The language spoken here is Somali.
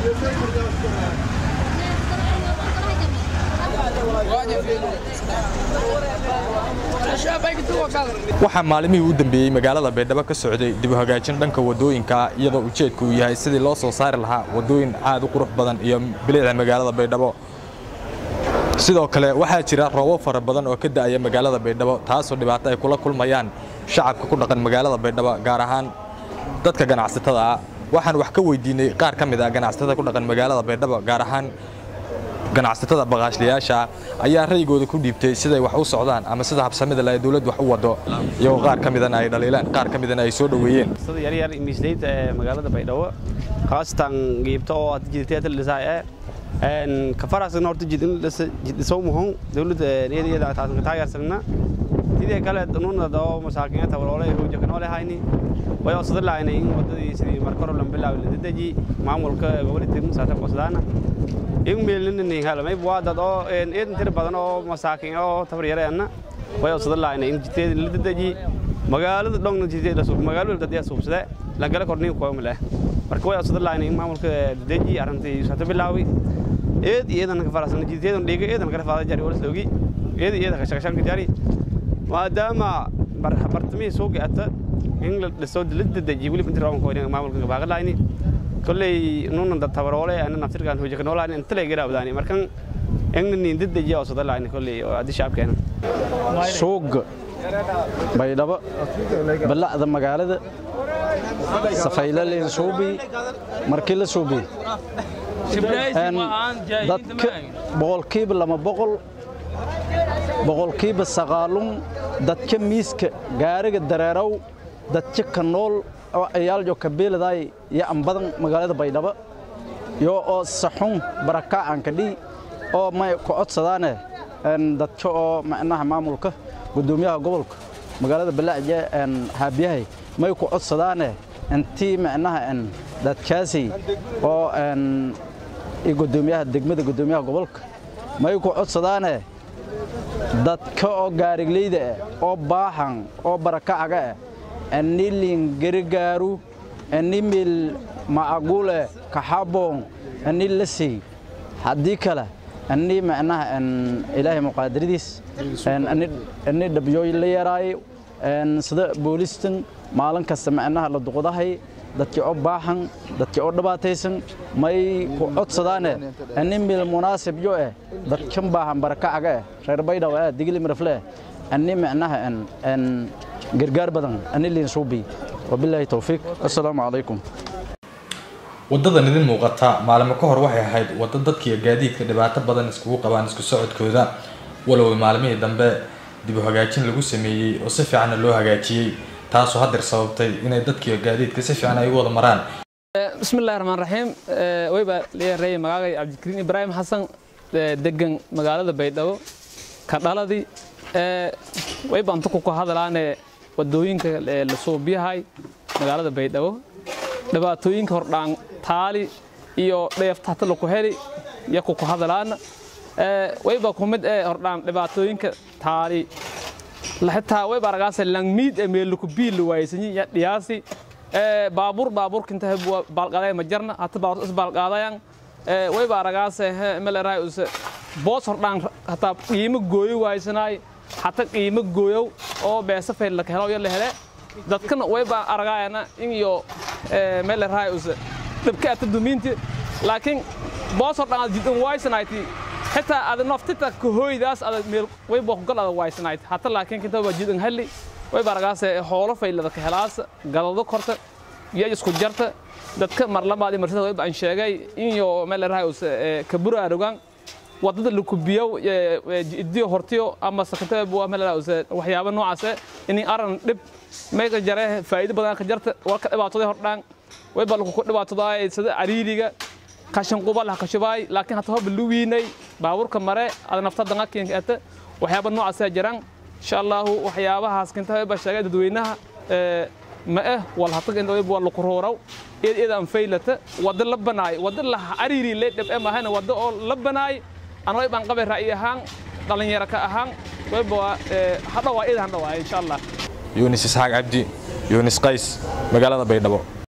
waxaa maalmihii u dambeeyey magaalada baydhabo ka socday dib u hagaajin dhanka wadooyinka iyadoo ujeedku uu yahay sidii loo soo saari lahaa wadooyin aad u qurux badan iyo bilicda magaalada baydhabo sidoo kale waxaa jira roobab fara badan oo ka da'aya magaalada baydhabo taasoo dhibaato ay kula kulmayaan shacabka ku dhaqan magaalada baydhabo gaar ahaan dadka ganacsatada ah waxaan wax ka weydiinay qaar ka mid ah ganacsatada ku dhaqan magaalada baydhabo gaar ahaan ganacsatada baqaashliyaasha ayaa ra'yigooda ku dhiibtay siday wax u socdaan ama sida habsamida leh dawladdu wax u wado iyagoo qaar ka midana ay dhaliilaan qaar ka midana ay soo dhoweeyeen sida yaryar miisleyda ee magaalada baydhabo khaasatan giibta oo hadda jiditeeta dhisaa ee kafarasagna horta jidhisoo muhon dawladda iyada taasan taageersagna sidii kale nunad oo masaakiinta waloole hooja kanoole hayni way osada laayna in wadadii sidii markoro lan bilaawi la dedeji maamulka gobolka saata qosdaana in meelnin halmay waa dad oo eedan tir badan oo masaakiin oo tabar yareena way osada laayna in jiteed la dedeji magaalada dhongna jiteed la suub magaalada dad yaa suubsade la gala korniin ko male marka way osada laayna in maamulka dedeji arintii saata bilaawi eed iyadan ka farasan jiteedan dhiga eedan kala faada jari wala soogi eed iyada ka shaqshan jari maadaama bartamihii soo gaata in la dhiso la dedeji weliba inta rawan koyna maamulka baaqa laayni kolley nunan dad tabaroole ana naftirkan hooja ka noolaani inta lay garaabdaani markan engna niin dedeji oo sada laayni kolley oo addi shacabkeena suuga baydhabo balacda magaalada safaylaleen suubi markii la suubi dadka boqolkiiba lama boqol boqolkiiba sagaalun dadka miiska gaariga dareerow dadka ka nool oo ayaaljo kabeeladay iyo ambadan magaalada baydhabo yo oo saxun barakaacanka dhii oo may ku codsadaane dadka oo macnaha maamulka gudoomiyaha gobolka magaalada balaaje haabiyahay may ku codsadaane intii macnaha dadkaasi oo gudoomiyaha degmada gudoomiyaha gobolka may ku codsadaane dadka oo gaarigleyda ah oo baahan oo barakacaga ah anilin garigaaru animil macagule kaxaboon ani lasey haddii kale ani macnaha ilaahay muqaadiradiis ani dhabyooy la yaraayo sida boolistan maalin kasta macnaha la duqdahay dadkii oo baahan dadkii oo dhibaataysan may ku codsadaane ani mil munaasib yo eh dadkan baahan barakacaga eh reer baydhaw eh digli mirafle ani macnaha gargaar badan ani liin suubi wabilaahi towfiiq assalaamu calaykum waddadan idin muuqata maalimo ka hor waxay ahayd waddo dadkiiyo gaadiidka dhibaato badan iskugu qabaan isku socodkooda walow maalmihii dambe dib u hagaajin lagu sameeyey oo si fiicanna loo hagaajiyey taasoo hadeer sababtay inay dadkiiyo gaadiidka si fiican ay u wada maraan bismillahi raxmaan raxiim wayba leeyahay magaagay cabdikariin ibraahim xasan degan magaalada baydhabo ka dhaladii wayba anta ku hadalaane wadooyinka la suubiyahay magaalada baydhabo dhibaatooyinka hordhaan taali iyo dheeftata laku heli iyo kuku hadalaana wayba kumid ee hordhaan dhibaatooyinka taali xitaa wayba aragaase langmiid ee meeluku biil waaysanyi ya dhiyaasi baabuur baabuurka inta baalqaday ma jarna hata baabuur is baalqaadayan wayba aragaase meleraay use boos hordhaan hataa qiimo gooyo waaysanaay hata qiimo gooyow oo beesa fayl la helo iyo la hele dadkana wayba aragaayana in iyo meleraay use dhibka ata dumiinti laakiin boos hordhaan aad jidan waaysanayti xitaa ada naftita kahooydaas ada meel wayba kugal ada waaysanayd hata laakiin kinta waa jidan halli wayba aragaase xoolo faylada ka helaasa gadado korta iyo isku jarta dadka marlamaadi marsada wayba aan sheegay inyo melerahay use kabura arogan wadada lakubiyow idiyo hortiyo ama sakata melerahay use waxyaaba noocaase ini aran dhib mayka jare faa'iido badan ka jarta warka dhibaatoday hordhaan wayba lakuku dhibaatodaay sida cariiriga kashan qubal ha kashubaay laakiin hata hoba luwiinay baabuurka mare ada nafta dangakiinka ata waxyaaba noocaasa jiraan insha allahu waxyaabahaas kinta wayba sheegay dadweynaha ma eh wal hatag inta wayba laku roorow eed eed aan faylata wada la banaay wada la cariiri le dhib e mahayna wada oo la banaay ana waybaan qabay ra'yi ahaan dhalinyaro ka ahaan wayba hadhawaa eed han dhawaay insha allah yunis isxaaq cabdi yunis qays magaalada baydhabo